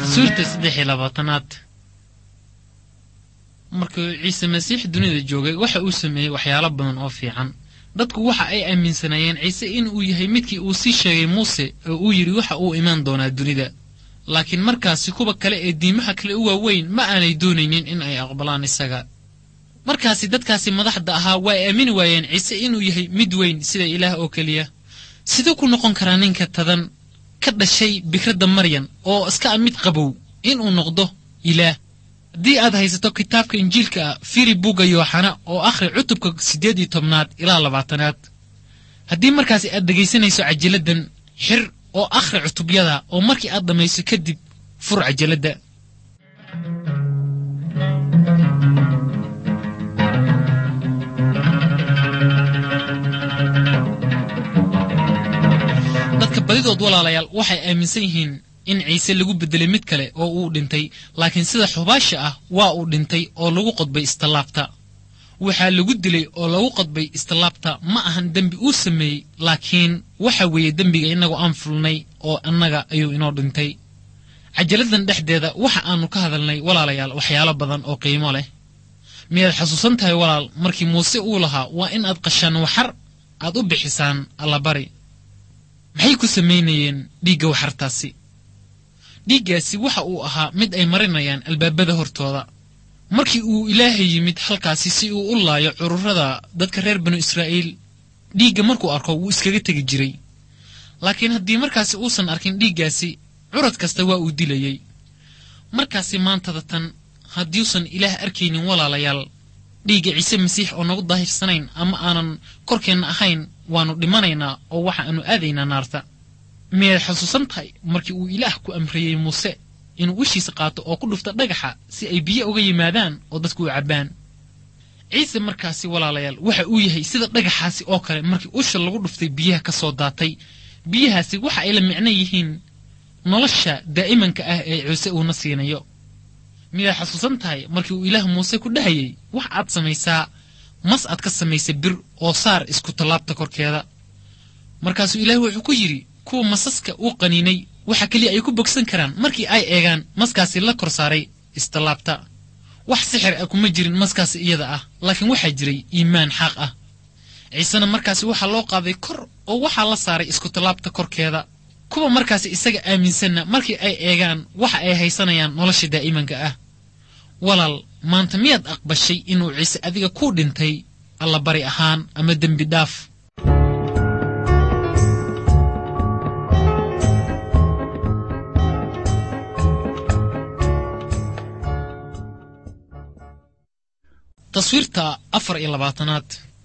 suurta saddex iyo labaatanaad markuu ciise masiix dunida joogay waxa uu sameeyey waxyaalo badan oo fiican dadku waxa ay aaminsanaayeen ciise inuu yahay midkii uu sii sheegay muuse oo uu yidhi waxa uu imaan doonaa dunida laakiin markaasi kuwa kale ee diimaha kale u waaweyn ma aanay doonaynin in ay aqbalaan isaga markaasi dadkaasi madaxda ahaa waa ay aamini waayeen ciise inuu yahay mid weyn sida ilaah oo keliya siduu ku noqon karaa ninka tadan ka dhashay bikradda maryan oo iska a mid qabow inuu noqdo ilaah haddii aad haysato kitaabka injiilka ah firi bugga yooxana oo akhri cutubka siddeed iyo tobnaad ilaa labaatanaad haddii markaasi aad dhegaysanayso cajiladdan xir oo akhri cutubyada oo markii aad dhammayso kadib fur cajaladda dadka badidood walaalayaal waxay aaminsan yihiin in ciise lagu beddelay mid kale oo uu dhintay laakiin sida xubaasha ah waa uu dhintay oo lagu qodbay istallaabta waxaa lagu dilay oo lagu qodbay istallaabta ma ahan dembi uu sameeyey laakiin waxa weeye dembiga innagu aan fulnay oo annaga ayuu inoo dhintay cajaladdan dhexdeeda waxa aannu ka hadalnay walaalayaal waxyaalo badan oo qiimo leh miyaad xasuusan tahay walaal markii muuse uu lahaa waa in aad qashaan waxar aad u bixisaan allabari maxay ku samaynayeen dhiigga waxartaasi dhiiggaasi waxa uu ahaa mid ay marinayaan albaabada hortooda markii uu ilaahay yimid halkaasi si uu u laayo cururada dadka reer banu israa'iil dhiigga markuu arko wuu iskaga tegi jiray laakiin haddii markaasi uusan arkin dhiiggaasi curad kasta waa uu dilayey markaasi maantada tan haddiuusan ilaah arkaynin walaalayaal dhiigga ciise masiix oo nagu daahirsanayn ama aanan korkeenna ahayn waannu dhimanaynaa oo waxa aanu aadaynaa naarta miyaad xasuusan tahay markii uu ilaah ku amriyey muuse inuu ushiisa qaato oo ku dhufta dhagaxa si ay biyo uga yimaadaan oo dadku u cabbaan ciise markaasi walaalayaal waxa uu yahay sida dhagaxaasi oo kale markii usha lagu dhuftay biyaha ka soo daatay biyahaasi waxa ay la micno yihiin nolosha daa'imanka ah ee ciise uuna siinayo miyaad xasuusan tahay markii uu ilaah muuse ku dhahayey wax aad samaysaa mas aad ka samaysay bir oo saar isku tallaabta korkeeda markaasuu ilaah wuxuu ku yidhi kuwa masaska uu qaniinay waxa keliya ay ku bogsan karaan markii ay eegaan maskaasi la kor saaray istallaabta wax sixir ah kuma jirin maskaasi iyada ah laakiin waxaa jiray iimaan xaaq ah ciisena markaasi waxaa loo qaaday kor oo waxaa la saaray isku tallaabta korkeeda kuwa markaasi isaga aaminsanna markii ay eegaan waxa ay haysanayaan nolosha daa'imanka ah walaal maanta miyaad aqbashay inuu ciise adiga kuu dhintay allabari ahaan ama dembi dhaaf taswiirta afar iyo labaatanaad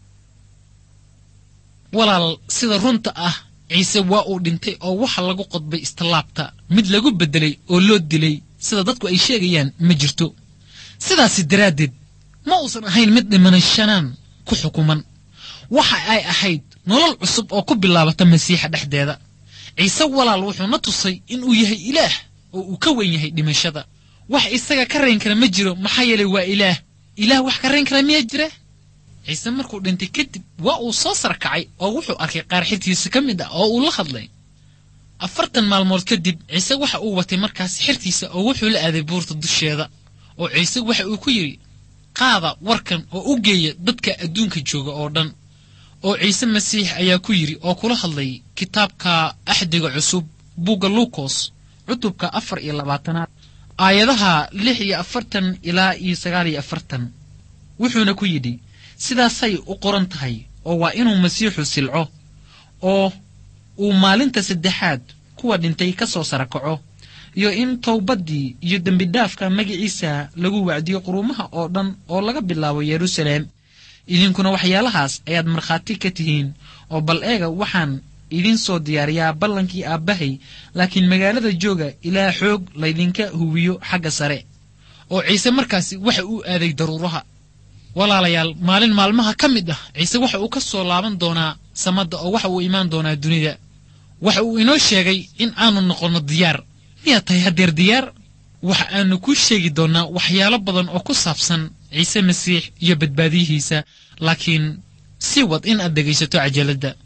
walaal sida runta ah ciise waa uu dhintay oo waxa lagu qodbay istallaabta mid lagu beddelay oo loo dilay sida dadku ay sheegayaan ma jirto sidaasi daraaddeed ma uusan ahayn mid dhimanashanaan ku xukuman waxa ay ahayd nolol cusub oo ku bilaabata masiixa dhexdeeda ciise walaal wuxuu na tusay inuu yahay ilaah oo uu ka weyn yahay dhimashada wax isaga ka rayn kara ma jiro maxaa yeelay waa ilaah ilaah wax ka rayn kara miyaa jira ciise markuu dhintay kadib waa uu soo sarkacay oo wuxuu arkay qaar xirtiisa ka mid ah oo uu la hadlay afartan maalmood kadib ciise waxa uu watay markaas xirtiisa oo wuxuu la aaday buurta dusheeda oo ciise waxa uu ku yidhi qaada warkan oo u geeya dadka adduunka jooga oo dhan oo ciise masiix ayaa ku yidhi oo kula hadlayay kitaabka axdiga cusub bugga luukos cutubka afar iyo labaatanaad aayadaha lix iyo afartan ilaa iyo sagaal iyo afartan wuxuuna ku yidhi sidaasay u qoran tahay oo waa inuu masiixu silco oo uu maalinta saddexaad kuwa dhintay ka soo sarakaco iyo in towbaddii iyo dembidhaafka magiciisa lagu wacdiyo quruumaha oo dhan oo laga bilaabo yeruusaleem idinkuna waxyaalahaas ayaad markhaati ka tihiin oo bal eega waxaan idiin soo diyaariyaa ballankii aabbahay laakiin magaalada jooga ilaa xoog laydinka huwiyo xagga sare oo ciise markaasi waxa uu aaday daruuraha walaalayaal maalin maalmaha ka mid ah ciise waxa uu ka soo laaban doonaa samadda oo waxa uu imaan doonaa dunida waxa uu inoo sheegay in aanu noqonno diyaar miyaad tahay haddeer diyaar waxa aanu kuu sheegi doonnaa waxyaalo badan oo ku saabsan ciise masiix iyo badbaadiyihiisa laakiin sii wad in aad dhegaysato cajaladda